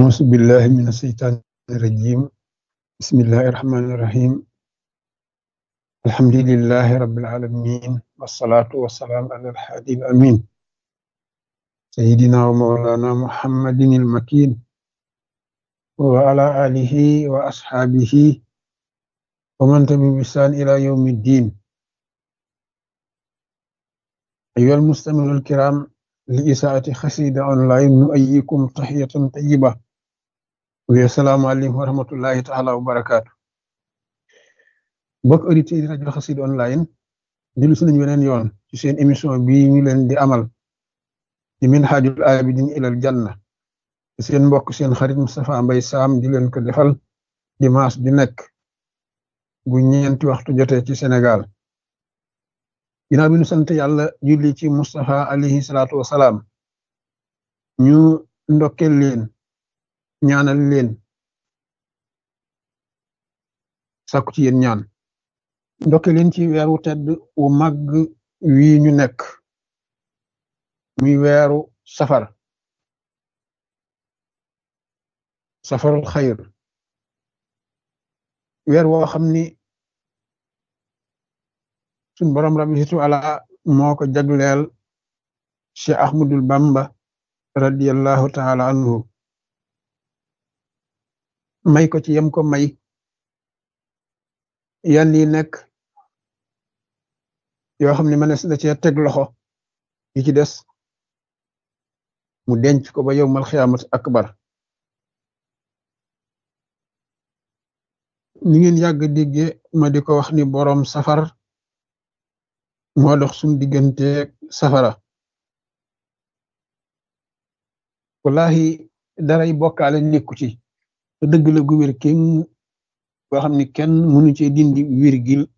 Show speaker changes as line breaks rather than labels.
أعوذ بالله من الشيطان الرجيم بسم الله الرحمن الرحيم الحمد لله رب العالمين والصلاة والسلام على الحادي الأمين سيدنا ومولانا محمد المكين وعلى آله وأصحابه ومن تبع بإحسان إلى يوم الدين أيها المستمعون الكرام لإساءة خسيدة أونلاين نؤيكم تحية طيبة والسلام عليكم ورحمة الله تعالى وبركاته mbokk auditeurs yi rajo Xassida online dellu si nañu weneen yoon ci seen émission bii ñu leen di amal di Minhajul Abidin ilal Janna seen mbokk seen xarit Moustapha Mbaye Sam di leen ko defal dimanche ju nekk bu ñeenti waxtu jotee ci Sénégal ginnaaw bi ñu sant yàlla julli ci Moustapha alayhi salaatu wasalaam ñu ndokkel leen ñaanal leen sàkku ci yéen ñaan ndokke leen ci weeru tedd wu màgg wii ñu nekk muy weeru safar safarul xayr weer woo xam ni suñ borom rabbi situ ala moo ko jagleel Cheikh Ahmadul Bamba radiyallahu taala anhu may ko ci yem ko may yan yi nekk yoo xam ne mënees da cee teg loxo yi ci des mu denc ko ba yowmal xiyaamat akbar ni ngeen yàgg digge ma di ko wax ni boroom safar moo dox suñ digganteeg safara wallahi daray bokkaale nekku ci te dëgg la gu wér kenn boo xam ni kenn mënu cee dindi wirgil